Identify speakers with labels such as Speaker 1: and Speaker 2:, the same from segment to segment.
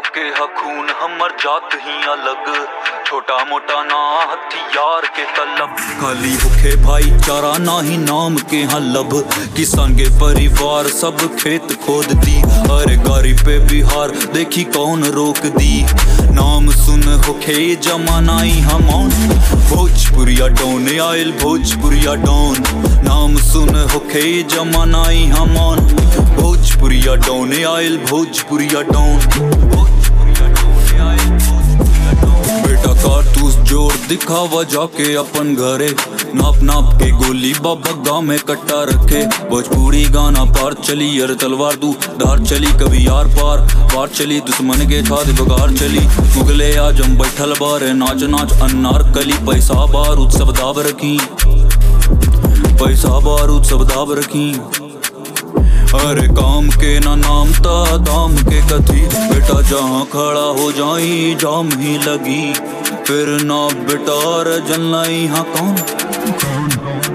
Speaker 1: के हखून हमर जात ही अलग छोटा मोटा ना हथियार के तलब खाली होखे भाईचारा ना ही नाम के हाँ लब किसान के परिवार सब खेत खोद दी अरे गाड़ी पे बिहार देखी कौन रोक दी नाम सुन होखे जमाना ही हमौन भोजपुरिया डोन आयल भोजपुरिया डोन नाम सुन होखे जमाना ही हमौन भोजपुरिया डोन आयल भोजपुरिया डोन भोजपुरिया डोन आयल भोजपुरिया डोन बेटा कारतूस जोर दिखावा जाके अपन घरे नाप नाप के गोली बाबा गाँव में कट्टा रखे भोजपुरी गाना पार चली अरे तलवार दू धार चली कभी यार पार पार चली दुश्मन के छाद बगार चली मुगले आजम बैठल बारे नाच नाच अन्नार कली पैसा बारूद सब दाब रखी पैसा बारूद सब दाब रखी अरे काम के ना नाम ता दाम के कथी बेटा जहाँ खड़ा हो जाई जाम ही लगी फिर ना बेटा रे जलना यहाँ कौन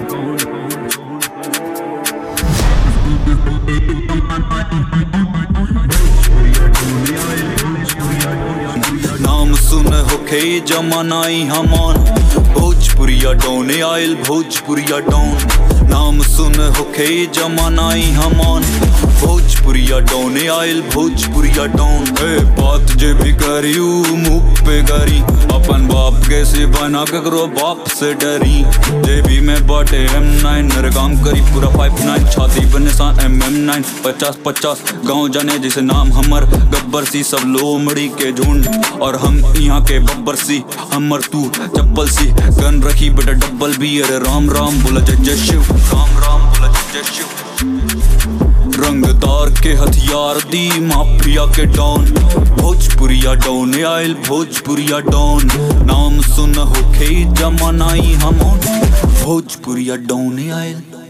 Speaker 1: नाम सुन होखे जमानाई हमान भोजपुरिया डोन आयल भोजपुरिया डोन नाम सुन होखे जमानाई हमान भोजपुरिया डोन आयल भोजपुरिया डोन ए बात जे भी करियू मुंह पे करी अपन बाप कैसे बना ककरो बाप से डरी जे भी मैं बाटे एम नाइन मेरे काम करी पूरा फाइव नाइन छाती पर निशान एम एम नाइन पचास पचास गाँव जाने जैसे नाम हमर गब्बर सी सब लोमड़ी के झुंड और हम यहाँ के बब्बर सी हमर तू चप्पल सी गन रखी बेटा डब्बल भी अरे राम राम बोला जय जय शिव राम राम बोला जय जय शिव रंगदार के हथियार दी माफिया के डॉन भोजपुरिया डॉन आयल भोजपुरिया डॉन नाम सुन होखे जमानाई हम भोजपुरिया डॉन आयल